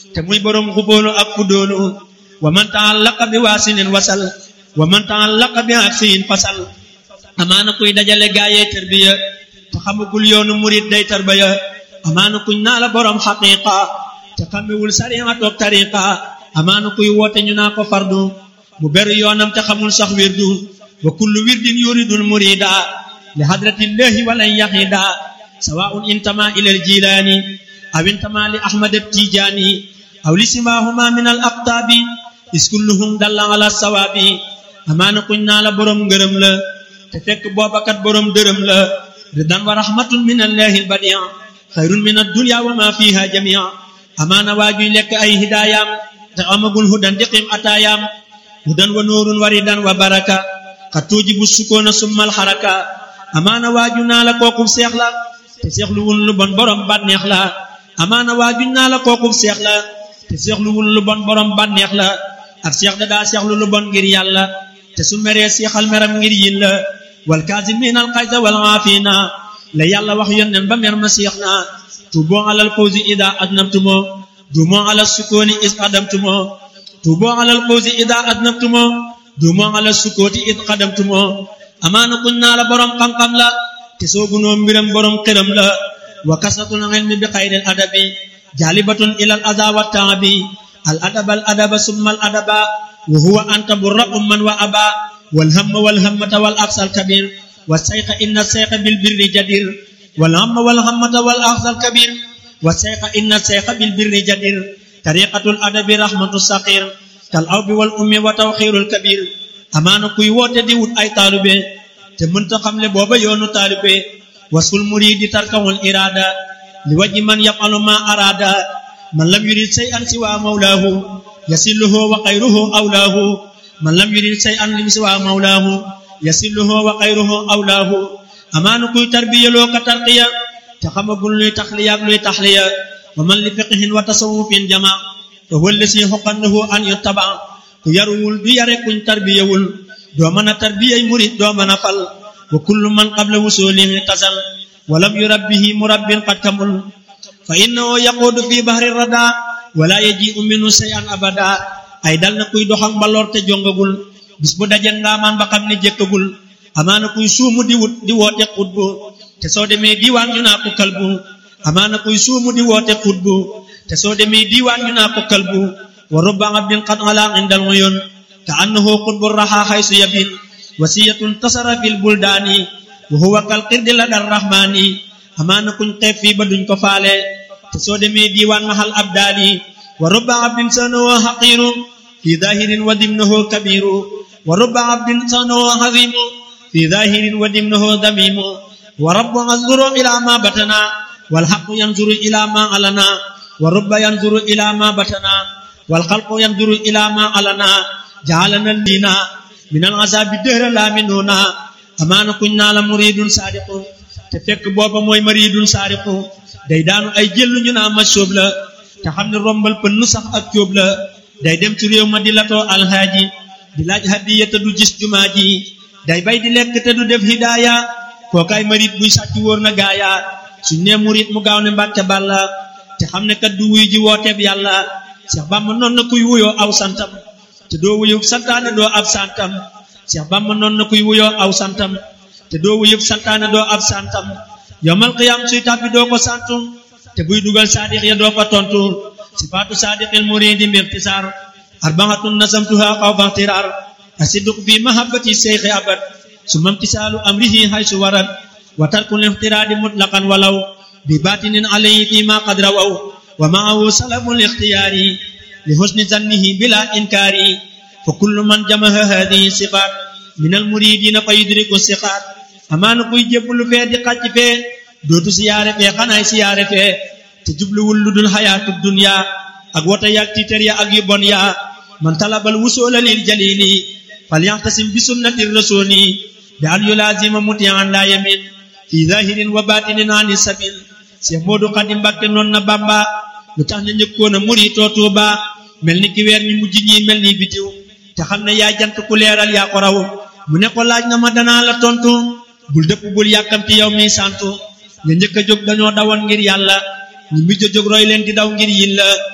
te muy borom xubóonu ak fudóonu wa man taallaqa bi waasinin wasal wa man taallaqa bi aksiyin fasal amaana kuy dajale gaayee tarbiya te xamagul yoonu murit day tarbiya amaana kuñ naa la borom xaqiqa te xamewul sariya toog tariqa amaana kuy woote ñu naa ko fardu mu beru yoonam te xamul sax wirdu wa kullu wirdin yuridul murida li hadratillahi walan yahida sawaun intama ila aljilani aw intama li ahmad attijani aw li simahuma min al aqtabi is kulluhum dalla ala sawabi amaana kuñ naa la borom ngërëm la te fekk boobakat borom dërëm la ridan wa rahmatun min allahi albadia xayrun min addunya wa ma fiha jamia amaana waajuy lekk ay hidaayam te amagul hudan diqim ataayaam hudan wa nuurun wa ridan wa baraka xat tuujibu sukoona summal xaraka amaana waaju naa la kookub seex la te seexluwul lu bon borom bànneex la amaana waaju naa la kookub seex la te seexluwul lu bon borom bànneex la ak seex da daa seexlu lu bon ngir yàlla te su meree seexal meram ngir yin la wal kaazimiina al xayza wal aafiina la yàlla wax yónneen ba mer ma seex na tuuboo alal fawzi ida adnabtumo duumoo alal sukooni is adamtumo tuuboo alal fawzi ida adnabtumo duumoo alal sukooti is xadamtumo amaana kuñ naa la borom xam-xam la te soogunoo mbiram borom xiram la wa kasatul ilmi bi xayril adabi jaalibatun ilal aza wa taabi al adaba al adaba summa al adaba wa huwa anta burra umman wa aba wal hamma wal hammata wal aqsal kabir wa sayqa inna sayqa bil birri jadir wal hamma wal hammata wal aqsal kabir wa sayqa inna sayqa bil birri jadir tariqatul adabi rahmatu saqir kal awbi wal ummi wa tawxirul kabir amaana kuy woote di wut ay taalube te mënta xamle booba yoonu taalube wasul muridi tarkawul irada li waji man yafalu ma arada man lam yurid shay'an siwa mawlaahu yasilluhu wa xayruhu awlaahu man lam yurid shay'an lim siwa mawlaahu yasilluhu wa xayruhu awlaahu amaana kuy tarbiyaloo ka tarqiya te xamagul luy taxliya ak luy taxliya wa man li fiqhin wa tasawufin jama te wëlle si xoqannahu an yuttaba ku yaruwul du yare kuñ tarbiyawul doo mën a tarbiyay murid doo mën a fal wa kullu man qabla wusulihi tasal walam yurabbihi murabbin qad kamul fa innahu yaquudu fi bahri rada wala yaji'u minhu shay'an abada ay dal na kuy doxak mbaloor te jongagul bis bu daje ngaamaan ba xam ne jëkkagul amaana kuy suumu di wut di woote xutbu te soo demee diiwaan ñu naa ko kalbu amaana kuy suumu di woote xutbu te soo demee diiwaan ñu naa ko kalbu wa rubba abdin qad ala indal uyun ka annahu qutbu raha haysu yabin wasiyatun tasara fil buldaani wa huwa kal qirdi la dar rahmaani amaana kuñ xeeb fii ba duñ ko faale te soo demee diiwaan mahal abdaali wa rubba abdin sanahu haqiru fi zahirin wa dimnahu kabiru wa rubba abdin sanahu hazimu fi zahirin wa dimnahu damimu wa rabbu yanzuru ila ma batana wal haqqu yanzuru ila ma alana wa rubba yanzuru ila ma batana wal khalqu yanzuru ila ma alana ja'alana lina min al azabi dehra la minuna amaana kuñ naa la muridun sadiqu te fekk booba mooy maridun sadiqu day daanu ay jëllu ñu naa ma sóob la te xam ne rombal pën nu sax ak cóob la day dem ci réew ma di latoo alhaaji di laaj hadiya te du gis jumaa ji day bay di lekk te du def hidaaya kookaay marit buy sàcc wóor na gaaya suñ ne murit mu gaaw ne mbàkke bàlla te xam ne kat du wuy ji wooteeb yàlla Cheikh Bamba noon na kuy wuyoo aw santam te doo wuyub santaane doo ab santam Cheikh Bamba noon na kuy wuyoo aw santam te doo wuyub santaane doo ab santam yowmal qiyaam suy tàbbi doo ko santu te buy dugal saadiq ya doo ko tontu sifaatu saadiqil muridi mbirtisaar arbaatun nasamtuha xawfa ixtiraar asidq fi mahabbati seyxi abad summa imtisaalu amrihi haysu warad wa tarkul ixtiraadi mutlaqan walaw bi baatinin alayhi fi ma qad rawaw wa maahu salabul ixtiyaari li husni zannihi bila inkaari fa kullu man jamaha hadihi sifaat min al muridina fa yudriku siqaat amaana kuy jébbalu fee di xàcc fee dootu siyaare fee xanaay siyaare fee te jubluwul lu dul xayaatu dunya ak wota yaag tiitar ya ak yu bon ya man talabal wusoola lil jalili falyaxtasim bi sunnati rasuli bi an yulaazima mutian la yamin fi zahirin wa batinin ani sabil Cheikh Modou Khady Mbacké noon na Bamba lu tax na njëkkoon a muritoo Tuuba mel ni ki weer ñu mujj ñi mel ni bitiw te xam ne yaa jant ku leeral yaa ko raw mu ne ko laaj nga ma danaa la tontu bul dëpp bul yàkkamti yow mi santu nga njëkk a jóg dañoo dawoon ngir yàlla ñu mujj a jóg roy leen di daw ngir yin la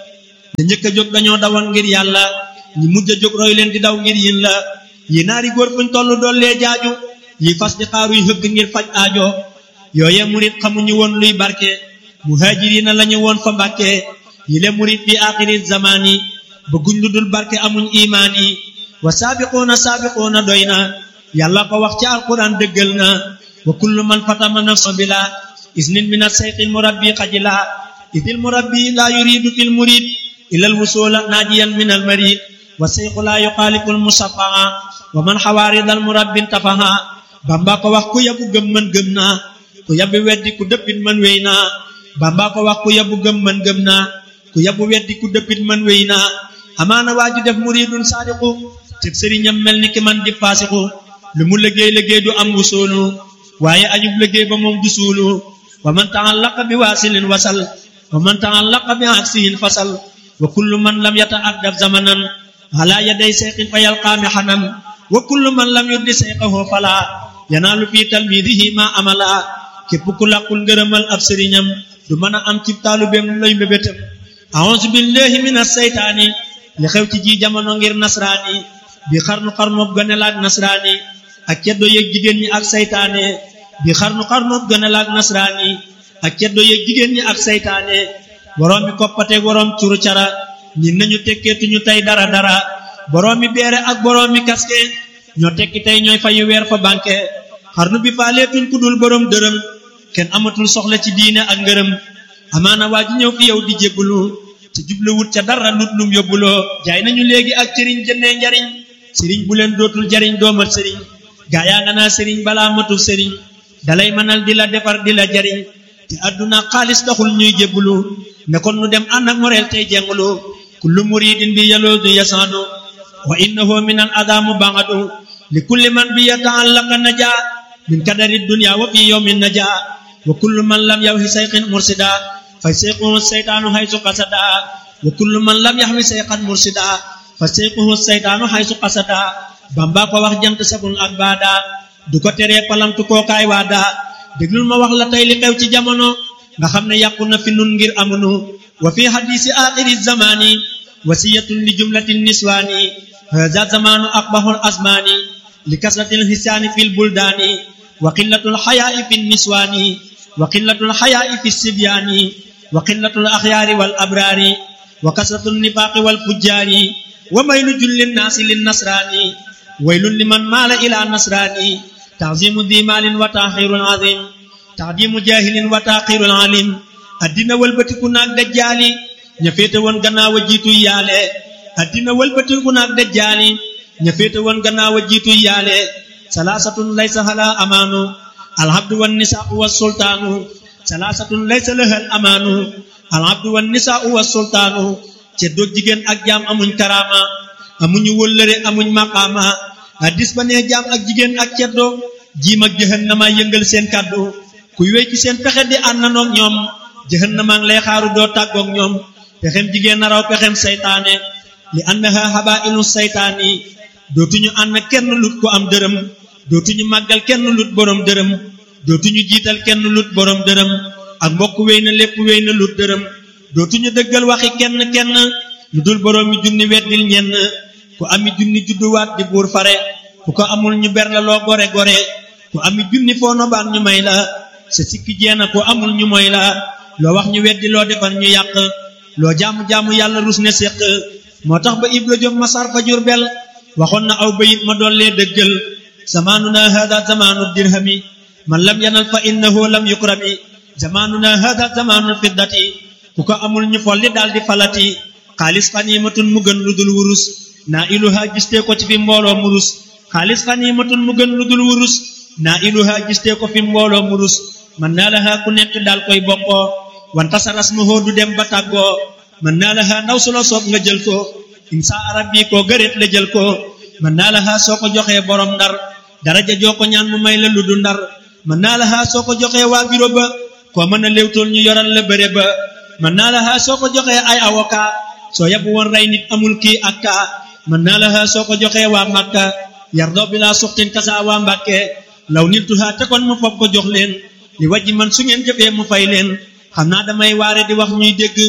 ña njëkk a jóg dañoo dawoon ngir yàlla ñi mujj a jóg roy leen di daw ngir yin la yi naari góor fuñ toll dollee jaaju yi fas di xaaruy hëgg ngir faj aajo yooye murit xamuñu woon luy barke muhaajiriina lañu woon fa mbàkke yi le murit bi aaxiri zamaani bëgguñ lu dul barke amuñ imaan yi wa saabiquuna saabiquuna doy na yàlla ko wax ci alquran dëggal na wa kullu man fatama nafsa bila isnin min asayqil murabbi xajila idil murabbi laa yuridu fil murid ilal wusula naajiyan min al marid wa sayqu laa yuxaalifu al musafaa wa man xawaaridal murabbin tafaha bamba ko wax ku yabu gëm man gëm naa ku yabu weddi ku dëppit man wéy naa bamba ko wax ku yabu gëm man gëm naa ku yabu weddi ku dëppit man wéy naa amaana waa ju def muridun saadiqu te sëriñam mel ni ki man di faasiqu lu mu liggéey liggéey du am wusoolu waaye añub liggéey ba moom du suulu wa man taallaqa bi waasilin wasal wa man taallaqa bi aksihin fasal wa kullu man lam yata'addab zamanan ala yaday sayqin fa yalqaami xanan wa kullu man lam yuddi sayqahu fala yanaalu fi talmidihi ma amala képp ku làqul ngërëmal ab sëriñam du mën a am ci taalubeem lay mbébétam a'uuzu billahi min asseytaani li xew ci ji jamono ngir nasraani bi xarnu xarnoob gënelaak nasraani ak ceddo yeeg jigéen ñi ak saytaane bi xarnu xarnoob gënelaak nasraani ak ceddo yeeg jigéen ñi ak saytaane boroom mi koppateeg boroom curu cara ñi nañu tekkeetuñu tey dara dara boroom mi beere ak boroom mi kaske ñoo tekki tey ñooy fayu weer fa banque xarnu bi faaleetuñ ku dul boroom dërëm kenn amatul soxla ci diine ak ngërëm amaana waa ji ñëw fi yow di jébbalu te jublewut ca dara lut lum yóbbuloo jaay nañu léegi ak cëriñ jëndee njariñ sëriñ bu leen dootul jariñ doomat sëriñ gaa yaa nga naa sëriñ balaa matul sëriñ dalay mënal di la defar di la jariñ te àdduna xaalis taxul ñuy jébbalu ne kon nu dem ànd ak moreel tey jengulu kullu muridin bi yaloodu yasaadu wa innahu min al adamu bangadu li kulli man bi yataallaqa naja min kadari dunya wa fi yawmin naja wa kullu man lam yawhi sayqin mursida fa sayquhu seytaanu haysu qasada wa kullu man lam yaxwi sayqan mursida fa sayquhu seytaanu haysu qasada bamba ko wax jant sabul ak baada du ko teree palamtu kookaay waada déglul ma wax la tey li xew ci jamono nga xam ne yàqu na fi nun ngir amunu wa fi hadisi axiri zamani wasiyatun li jumlatin niswaani hada zamanu aqbahul asmaani li kasratil hisaani fil buldaani wa qillatul xayaai fi niswaani wa qillatul xayaai fi sibyaani wa qillatul axyaari wal abraari wa kasratul nifaaqi wal fujjaari wa maylu jullin naasi lin nasraani waylun liman maala ila nasraani تعظيم ذي مال وتاخير عظيم تعظيم جاهل وتاخير عليم addina wëlbatiku naag dajjaali ña féete woon gannaaw a jiitu yaale addina wëlbatiku naag dajjaali ña féete woon gannaaw a jiitu yaale salaasatun laysa hala amaanu alhabdu wan nisaau wa sultaanu salaasatun laysa lahal amaanu alhabdu wan nisaau wa sultaanu ceddoog jigéen ak jaam amuñ karaama amuñu wëllëre amuñ maqaama addis ba nee jaam ak jigéen ak ceddo jiim ak jahannama yëngal seen kàddu kuy wéy ci seen pexe di àndanoog ñoom jahannama ngi lay xaaru doo tàggoog ñoom pexem jigéen na raw pexem saytaane li annaha habailu saytaani dootuñu ànd kenn lut ko am dërëm dootuñu màggal kenn lut borom dërëm dootuñu jiital kenn lut borom dërëm ak mbokk wéy na lépp wéy na lut dërëm dootuñu dëggal waxi kenn kenn lu dul borom mi junni weddil ñenn ku ami junni judduwaat di buur fare ku ko amul ñu ber la loo gore gore ku ami junni foo nobaan ñu may la sa sikki jeena ku amul ñu moy la loo wax ñu weddi loo defar ñu yàq loo jaamu-jaamu yàlla rus ne séq moo tax ba ibra jom masar fa jurbel waxoon na aw bayit ma dollee dëggal zamaanuna hada zamaanu dirhami man lam yanal fa innahu lam yukrami zamaanuna hada zamaanul fiddati ku ko amul ñu folli daal di falati xaalis xaniimatun mu gën lu dul wurus naa iluha gistee ko ci fi mbooloo murus xaalis xaniimatun mu gën lu dul wurus naa iluha gistee ko fi mbooloo murus man naa laha ku nekk daal koy bokkoo wanta sa rasmuhoo du dem ba tàggoo man naa laha ndaw su la soob nga jël ko insa arab bi koo gëreet la jël ko man naa laha soo ko joxee borom ndar daraja joo ko ñaan mu may la lu du ndar man naa laha soo ko joxee waa biro ba koo mën a léewtool ñu yoral la bëre ba man naa laha soo ko joxee ay avocat soo yabu woon rey nit amul kii ak kaa man naa laha soo ko joxee waa Makka yardoo bi laa suxtin kasa waa Mbàkke law niltuha te kon mu foog ko jox leen li wajji man su ngeen jëfee mu fay leen xam naa damay waare di wax ñuy dégg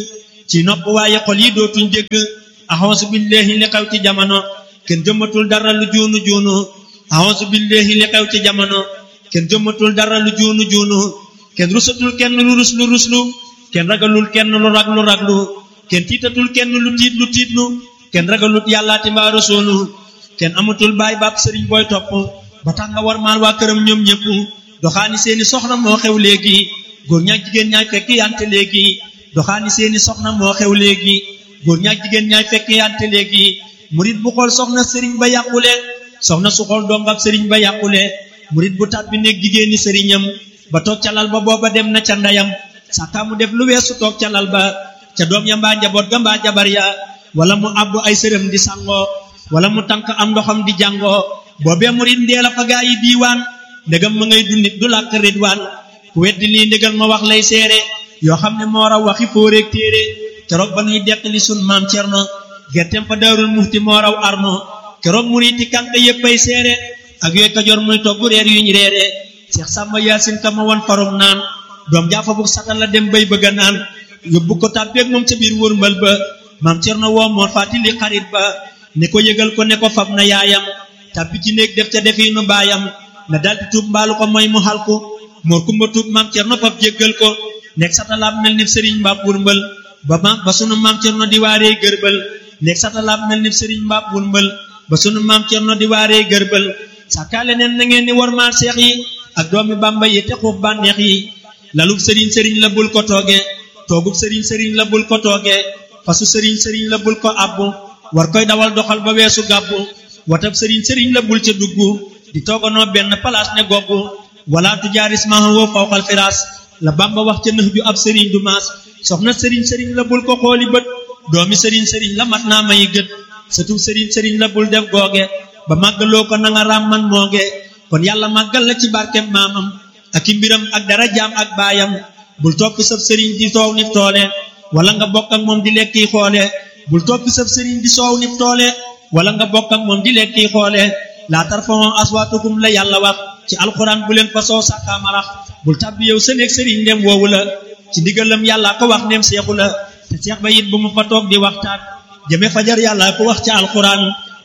ci nopp waaye xol yi dootuñ dégg axonsu billahi li xew ci jamono kenn jëmmatul dara lu juunu juunu axonsu billahi li xew ci jamono kenn jëmmatul dara lu juunu juunu kenn rusatul kenn lu ruslu ruslu kenn ragalul kenn lu raglu raglu kenn tiitatul kenn lu tiit lu tiitlu kenn ragalut yàllaati mbaa rasuulu kenn amatul baay baab sëriñ booy topp ba tax nga war maal waa këram ñoom ñëpp doxaani seeni soxna moo xew léegi góor ñaak jigéen ñaay fekk yante léegi doxaani seeni soxna moo xew léegi góor ñaak jigéen ñaay fekk yante léegi murit bu xool soxna sëriñ ba yàqule soxna su xool dongab sëriñ ba yàqule murit bu tàbbi néeg jigéeni sëriñam ba toog ca lal ba booba dem na ca ndeyam sàkkaa mu def lu weesu toog ca lal ba ca doom ya mbaa njaboot ga mbaa jabar ya wala mu àbbu ay sërëm di sangoo wala mu tànk am ndoxam di jàngoo boobee murit ndee la fa gaa yi diiwaan ndegam ma ngay dundit du làkk ridwaan ku weddi lii ndégal ma wax lay seere yoo xam ne moo raw waxi fóoreeg téere keroog ba nuy deqali sun maam cerno gerteem fa daarul muxti moo raw arno keroog muriti kànk yéppay seere ak yooy kajoor muy togg reer yuñ reere seex sàmba yaasin ka ma won farum naan doom jaafa bu satal la dem bay bëgga naan yóbbu ko tàbbeeg moom ca biir wërmbal ba maam cerno woo moor fàttali xarit ba ne ko yëgal ko ne ko fab na yaayam tàbbi ci néeg def ca defiinu baayam na daldi tuub mbaalu ko mooy mu xal ko moor kumba tuub maam cerno fab jéggal ko nekk satalaab mel ni sëriñ mbaab wurmbal ba ma ba sunu maam cerno di waaree gërbal nekk satalaab mel ni sëriñ mbaab wurmbal ba sunu maam cerno di waaree gërbal sàkkaale neen na ngeen ni war maal seex yi ak doomi bàmba yi te xuuf bànneex yi lalub sëriñ sëriñ la bul ko tooge toogub sëriñ sëriñ la bul ko tooge fasu sëriñ sëriñ la bul ko abbu war koy dawal doxal ba weesu gàbbu watab sëriñ sëriñ la bul ca dugg di tooganoo benn palaas ne goggu wala tujaaris maha woo fawqal firaas la bamba wax ca nëx ju ab sëriñ du maas soxna sëriñ sëriñ la bul ko xooli bët doomi sëriñ sëriñ la mat naa mayi gët sëtub sëriñ sëriñ la bul def googe ba màggaloo ko na nga raam man mooge kon yàlla màggal la ci barkem maamam ak i mbiram ak dara jaam ak baayam bul toppi sab sëriñ di soow nif toole wala nga bokk ak moom di lekki xoole bul toppi sab sëriñ di soow nif toole wala nga bokk ak moom di lekki xoole laa tarfa'u aswaatakum la yàlla wax ci alxuraan bu leen fa soo sàkkaamarax bul tàbbi yow sa néeg sëriñ ndem woowu la ci ndigalam yàlla ko wax ndem seexu la te seex ba it bu mu fa toog di waxtaan jëme fajar yàlla ko wax ci alxuraan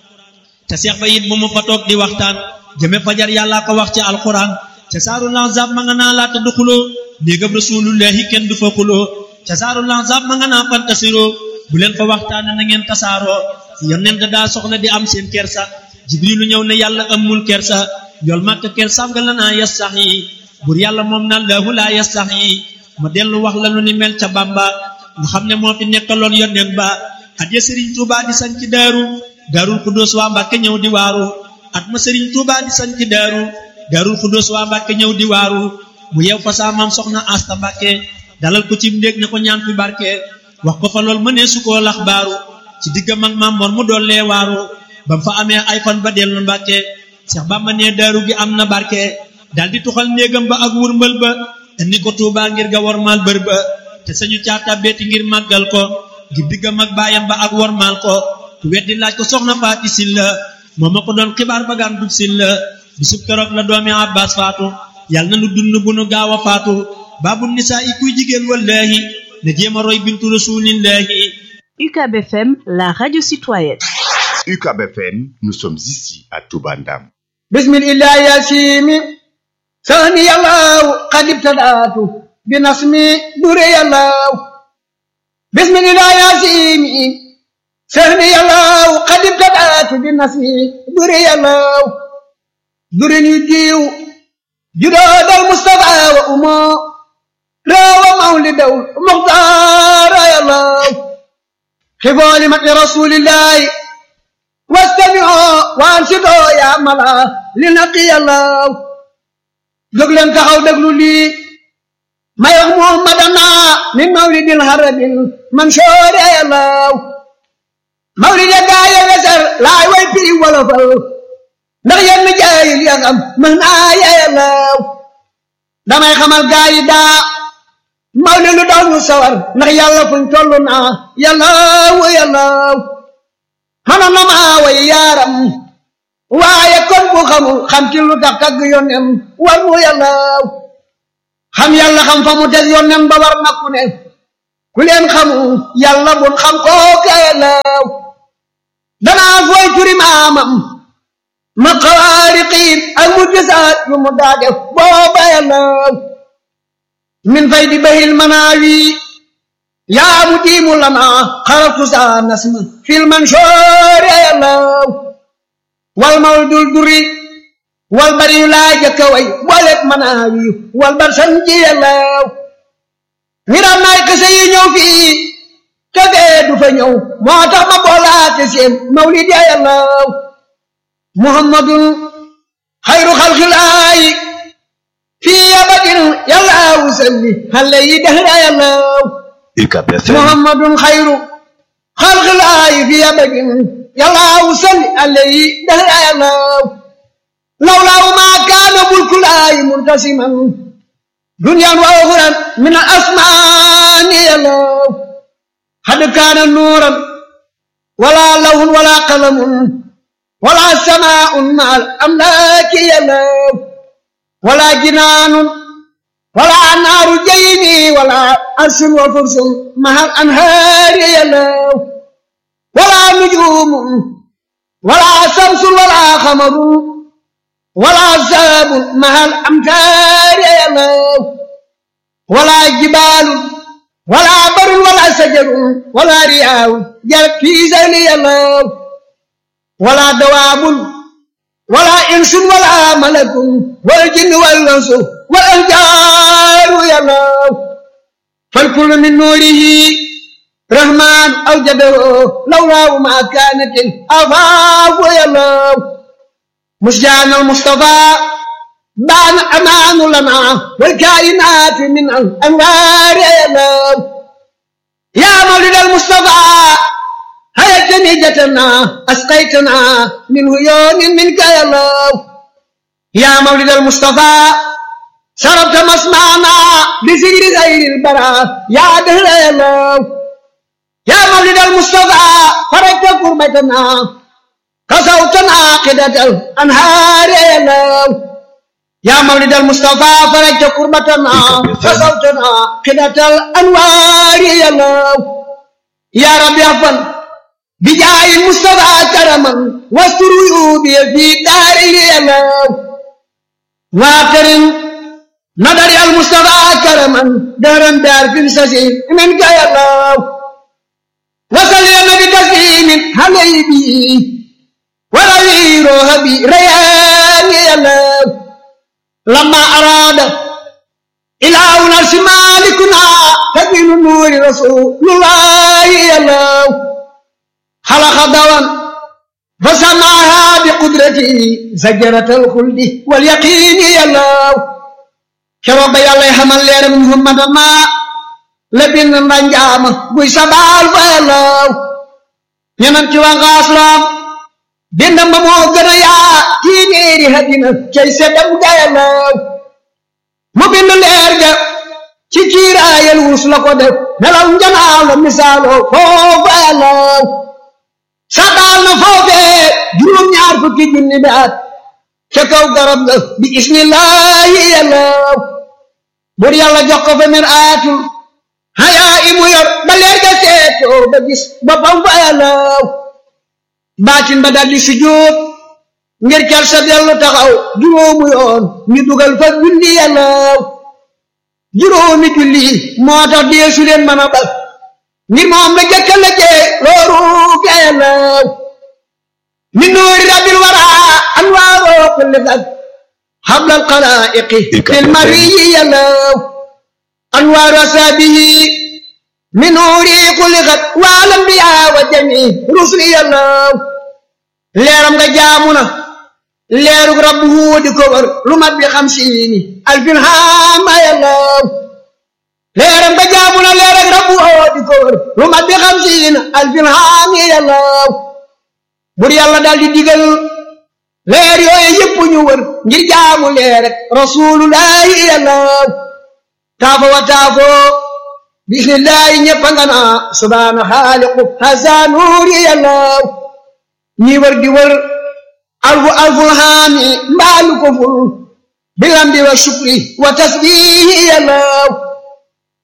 te seex ba it bu mu fa toog di waxtaan jëme fajar yàlla ko wax ci alxuraan ca saaru lanzab ma nga naa laata du xuloo néegam rasulullahi kenn du fa xuloo ca saaru lanzab ma nga naa fantasiroo bu leen fa waxtaan na ngeen tasaaroo yonent daa soxla di am seen kersa jibrilu ñëw ne yàlla amul kersa yool màkk kersaam nga la naa yas sax yi bur yàlla moom na laahu laa yas sax yi ma dellu wax la lu ni mel ca bamba nga xam ne moo fi nekkaloon yonent ba at ya sëriñ tuuba di sañ ci daaru daarul xudóos waa mbàkke ñëw di waaru at ma sëriñ tuuba di sañ ci daaru daarul xudóos waa mbàkke ñëw di waaru mu yeew fa saa maam soxna asta mbàkke dalal ko ci ndéeg ne ko ñaan fi barke wax ko fa lool mënee su koo lax baaru ci diggam ak maam moor mu doollee waaru ba mu fa amee ay fan ba dellu mbàkke Seex Bàmba ne daaru gi am na barke dal di tuxal néegam ba ak wurmbal ba indi ko Tuubaa ngir ga wormaal bër ba te sañu caata beeti ngir màggal ko ngir diggam ak baayam ba ak wormaal ko ku weddi laaj ko soxna faati silla moo ma ko doon xibaar ba gaan dub silla bisub keroog la doomi Abbaas faatu yàlla na nu dund bu nu gaaw a faatu baabu nisaa i kuy jigéen wallaahi na jéem a roy bintu rasuulillaahi UCAB FM, la radio citoyenne. UCAB FM, nous sommes ici à Toubandam. بسم الله يا سيمي ثاني الله قد ابتدأت بنصمي دري الله بسم الله يا سيمي ثاني الله قد ابتدأت بنصمي دري الله دري يجيو جداد المصطفى وأمه راوى مولد المختار يا الله خفوا لمن رسول الله واستمعوا وانصتوا يا ملا لنقي الله jóg leen taxaw déglu lii may wax muhammadana min mawlidil harabil mansoor yàllaw mawlid ya gaaye weser laay way piri wolofal ndax yenn jaayil ya xam mën naa yàllaw damay xamal gaayi daa mawlid lu daw ñu sawar ndax yàlla fuñ toll naa yàllaw yàllaw mënoon na maa way yaaram waaye kon bu xamul xam ci lu tax tagg yónnem war mu yàlla xam yàlla xam fa mu teg yónnem ba war na ku ne ku leen xamu yàlla bun xam kooka yàllaw danaa fooy turi maamam ma xaariqiin ak mu gisaat yu mu daa def booba yàllaw min fay di bahil manaawi yaa mu diimu lana xaratu saa nasma fil mansoor yàllaw wal mawl dul duri wal bari yu laa jëkka way booleeg manaawi wal bar san ji yàllaw ngiram naay kese yi ñëw fii te fee du fa ñëw moo tax ma boolaate seen mawlid ya yàllaw muhammadun xayru xalxilaayi fii abadin yàllaw salli xale yi dehra yàllaw UCAB FM muhammadun xayru xalxilaayi fii abadin yàllaw salli xale yi dehra yàllaw lawlaaw maa kaana bulkulaayi muntasiman دنيا وأخرى من الأسمان يلو قد كان نورا ولا لون ولا قلم ولا سماء مع الأملاك يلو ولا جنان ولا نار جيني ولا أرش وفرس مع الأنهار يلو ولا نجوم ولا شمس ولا قمر ولا ساب مع الأمتار يلو ولا جبال ولا بر ولا شجر ولا رياء جل في زين يلو ولا دواب ولا إنس ولا ملك والجن والأنس والأنجار يلو فالكل من نوره رحمن أوجده لولا ما كانت الأفاق يلو مسجان المصطفى بان أمان لنا والكائنات من الأنوار يا يا مولد المصطفى هيا جنيجتنا أسقيتنا من هيون منك يا الله يا مولد المصطفى شربت مسمعنا بسجر غير البراء يا دهر يا الله يا مولد المصطفى فرجت كربتنا كسوتنا قدة الأنهار يا الله يا مولد المصطفى فرجت كربتنا كسوتنا قدة الأنوار يا الله يا رب يغفر بجاه المصطفى كرما واستر عيوبي في داري يا الله واكرم نظر المصطفى كرما دارا دار في السجين منك يا الله وصل يا نبي تسليم حبيبي ولوي روحي ريان يا الله لما أراد إلهنا شمالكنا تبين نور رسول الله يا الله خلق دوام فسماها بقدرته زجرة الخلد واليقين يا الله كرب يا الله حمل لير محمد ما لبن نجام بوي سبال يا الله ينم وانغاسلام dindam ba moo gën a yaa téeméeri hadina cay seddam gayalaw mu bind leer ga ci kiiraayal wurus la ko def nelaw njanaaw la misaaloo foofu ayalaw sadaal na foofee juróom-ñaar fukki junni bi at ca kaw garab ga bi ismillahi yalaw bur yàlla jox ko fa mir aatul hayaa imu yor ba leer ga seetoo ba gis boppam fa ayalaw baatin ba daldi sujjóot ngir cal sa dellu taxaw juróomu yoon ñu dugal fa julli yàllaw juróomi julli moo tax deesu leen mën a bal ngir moom la jëkka la jee looru ga yàllaw min nuuri rabbil wara anwaaroo kulli fag hablal xalaa'iqi fil mariyi yàllaw anwaaru asaabihi min nuuri xuliqat wal anbiyaa wa jamii rusuli yàllaw leeram nga jaamu na leerug rabbu huudi ko wër lu mat bi xamsiini alfin haama yàllaw leeram nga jaamu na leerug rabbu huudi ko wër lu mat bi xamsiini alfin haami yàllaw bur yàlla daal di digal leer yooyu yëpp ñu wër ngir jaamu leer rek rasulullahi yàllaw taafo wa taafo bismillahi ñëpp nga naa subhaana xaaliqu hasa nuuri yàllaw ñi wër di wër alfu alful haami mbaalu ko ful bilambi wa shukri wa tasbihi yàllaw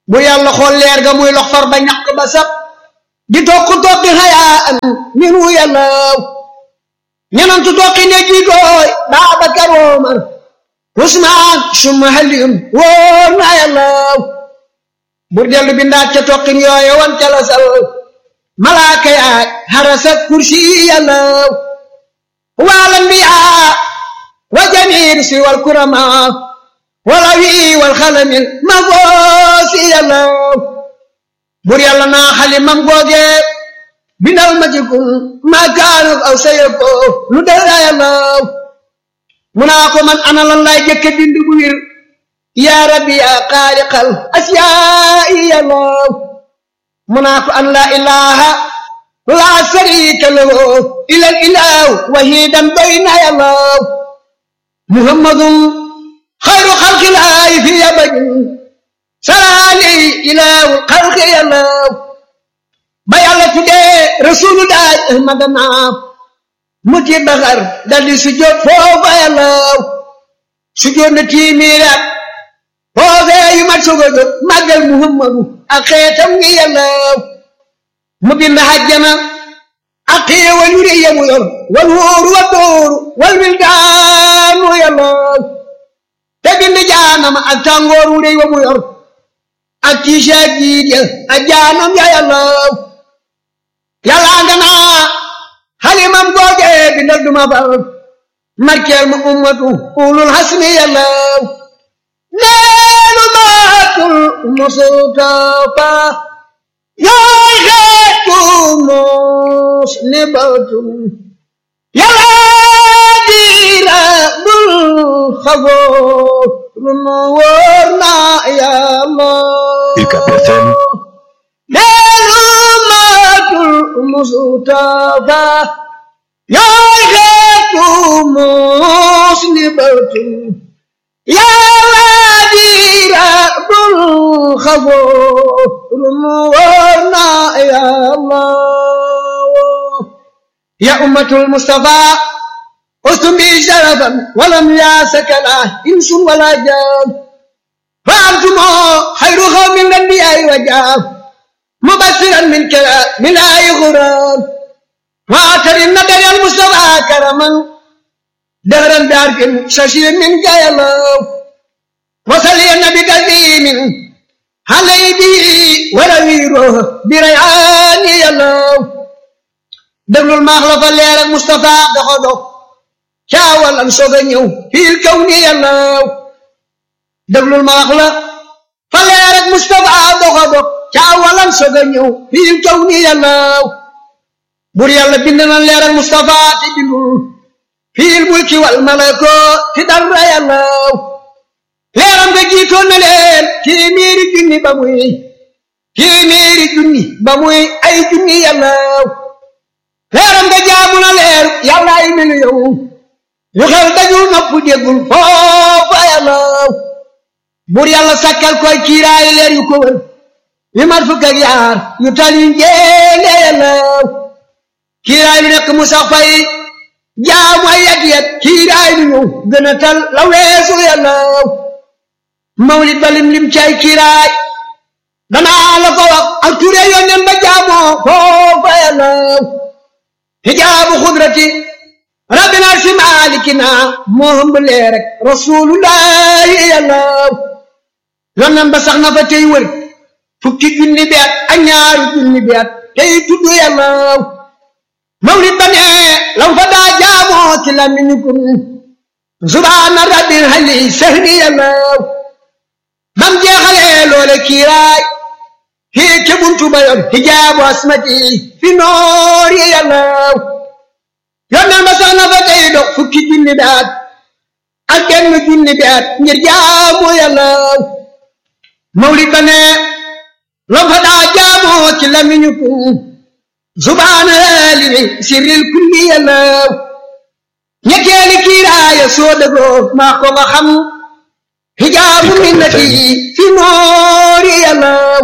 bu yàlla xool leer ga muy lox far ba ñàkk ba sab di tokk tokki xayaa an minu yàllaw ñenantu tokki ne jiitooy Baabakar Omar Usmaan summa Aliyun wóor na yàllaw bur dellu bindaat ca tokkin yooye wan ca la sal malaaka yaay harasa kursi yàllaw wal anbiyaa wa jamiir si wal kurama wala wi wal xalamil ma goosi yàllaw bur yàlla naa xalimam googe bindal ma ci kun ma kaanu aw sayako lu dara yàllaw mu naa ko man ana lan lay jëkke bind bu wir yaa rabbi yaa xaaliqal asiyaa'i yàllaw mu naa ko an laa ilaha laa sharika lahu ilal ilahu wahidan doy na yàllaw muhammadun xayru xalqilaahi fi abadin salaali ilahu xalqi yàllaw ba yàlla tuddee rasulullahi ahmadana mu ci baxar daldi sujjóot foofa yàllaw sujjóot na tiimiiraat foofee yu mat soog a jóg màggal muhammadu ak xeetam ngi yàllaw mu bind hajjana ak xéewal yu rëy yamu yor wal wóoru wa dóoru wal wildaanu yàllaw te bind jaanama ak tàngoor wu rëy wa mu yor ak tiisa jiit ya ak jaanam ya yàllaw yàllaa nga naa xalimam googe bindal duma far markeel ma ummatu ulul hasmi yàllaw neenu maatul mustafa yaay xeetu muslibatun yàllaa diira bul xaboo runu wóor na yàlla UCAB FM neenu maatul mustafa yaay xeetu muslibatun yàlla diira bul xaboo runu wóor na yàlla ya ummatul mustafa ustum bi sharafan walam yaasaka la insun wala jaan fa antumo xayru xawmin lanbiyaay wa jaam mubasiran min kala min ay xuraan wa atarin nadari al mustafa karaman دهرا بعرف ششير من جايلو وصلي النبي كثير علي بي ورويره بريعان يلو دبل المخلف اللي على مصطفى دخلو شاول ان سوغنيو في الكون يلو دبل المخلف فاللي على مصطفى دخلو شاول ان سوغنيو في الكون يلو بور يالا بندنا اللي على مصطفى تبلو fiil mulki wal malako ti dara yàllaw leeram nga jiitoon na leen téeméeri junni ba muy téeméeri junni ba muy ay junni yàllaw leeram nga jaamu na leer yàlla ay miliyoŋ yu xel dajul nopp déggul foofa yàllaw bur yàlla sakkal koy kiiraay leer yu ko wër yu mat fukk ak yaar yu tal yu njéene yàllaw kiiraay lu nekk mu sax fay jaamu ay yat yat kiiraay lu ñëw gën a tal la weesu yàllaw mawlid ba lim lim cay kiiraay danaa la ko wax ak ture yónneen ba jaamoo foofa yàllaw hijaabu xudrati rabbina si maalikina moo hëmb lee rek rasulullahi yàllaw yónneen ba sax na fa tey wër fukki junni bi at ak ñaari junni bi at tey tudd yàllaw mawlid ba ne lam fa daa jaamoo ci la mi ñukun subhaana rabbil hali sahni yàllaw bam jeexalee loole kiiraay fii ke buntu ba yoon hijaabu asmati fi noor yi yàllaw yonneen ba sax na fa tey dox fukki junni daat ak benn junni daat ngir jaamu yàllaw mawlid ba ne lam fa daa jaamoo ci la mi ñukun subhaana limi sirril kulli yàllaw ñetteeli kiiraaya soo dëggoo maa ko nga xam hijaabu minnati fi noori yàllaw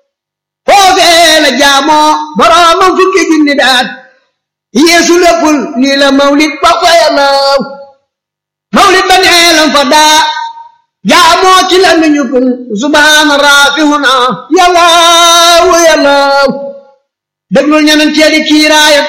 foofee la jaamoo boroomam fukki junni daat yeesu léppul lii la mawlid ba fa yàllaw mawlid ba nee lam fa daa jaamoo ci la ñu kun subhaana raafihuna yàllaaw yàllaaw déglul ñeneen teeli kiiraaya